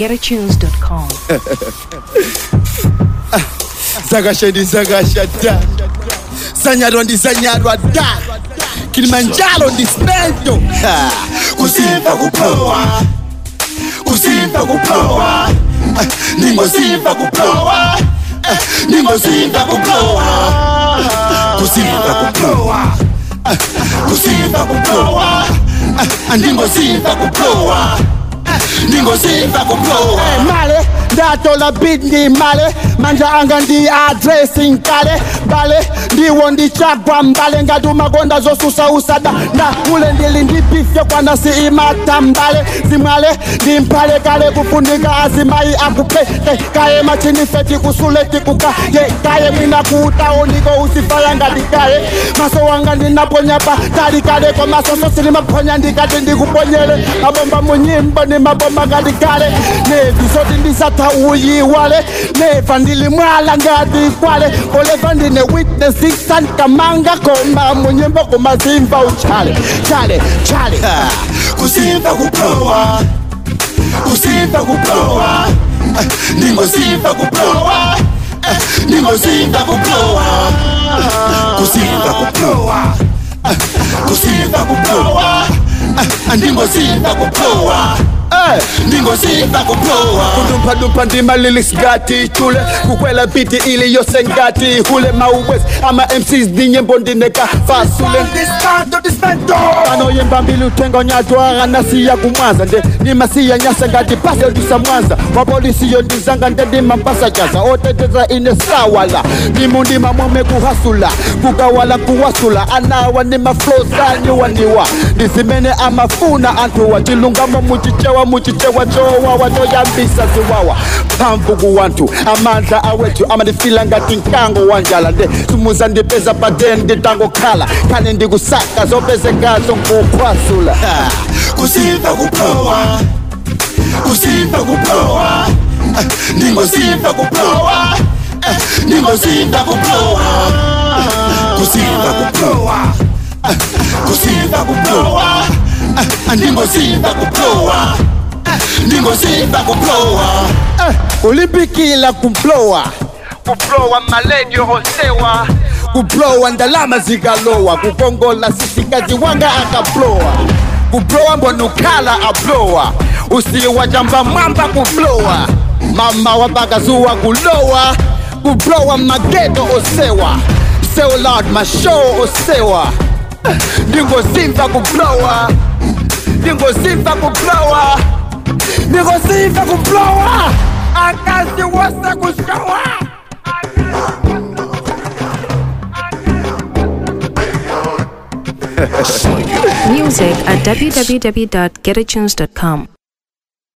www.getatunes.com. zakasha ndizakasha da zanyarwa ndizanyarwa da kilimanjaro ndispendo kusimba kupowa kusimba kupowa ningosimba kupowa ningosimba kupowa kusimba kupowa kusimba kupowa ndingosimba kupowa ndingosimba kupowa male ndatola bid ndi male manja anga ndi adressing kale bale ndiwo ndichagwa mbale ngati umakonda zosusa usada nda ule ndili ndi bifyo kwana si imata mbale zimwale ndi mphale kale kufunika azimayi akupete kaye machinifeti kusuleti kukaye kaye mwina kuutaoniko usifaya ngati kaye maso wanga ndinaponya pa tali kale kwa masoso silimaponya ndikati ndikuponyele mabomba munyimbo ni mabomba ngati kale nevi zoti ndisatha uyiwale neva ndilimwala ngati kwale oleva ndine witness isankamanga koma munyimbo kumazimba uchale chale chale kusimba kupowa kusimba kupowa ndingosimba kupowa ndingosimba kupowa kusimba kupowa kusimba kupowa ndingosimba kupowa ndingosimba kupowa kudumphadumpha ndimalilisgati chule kukwela biti ili yose ngati hule mauwes ama mcs ndinyembo ndineka fasule anoyemba mbili uthenga nyatwa anasiya kumwanza nde nimasiya nyasa ngati pase dusa mwanza wapolisi yo ndizanga nde ndimampasa jaza oteteza ine sawala nimundima mwome kuhasula kukawala kuwasula anawa ni maflo zanyuwaniwa ndizimene amafuna anthuwa chilungamo muchichewa muchichewa chowa watoyambisa ziwawa mphamvu kuwanthu amandla awethu amandifila ngati mkango wanjala nde sumuza ndipeza paden nditangokhala khane ndikusaka zopezekazo nkukhwasula kusimba kupowa kusimba kupowa ndingosimba kupowa ndingosimba kupowa kusimba kupowa kusimba kupowa ndingosimba kupowa ndingosimba kupowa kulimbikila kumplowa kuplowa maledio osewa kuplowa ndalama zikalowa kukongola sisikazi wanga akaplowa kuplowa mbonukhala aplowa usiwa jamba mwamba kuplowa mama wabakazuwa kulowa kuplowa mageto osewa seulad mashow osewa ndingosimba kuplowa ndingosimba kuplowa ndingosimba kuplowa akazi wose kushowa Music at www.getatunes.com.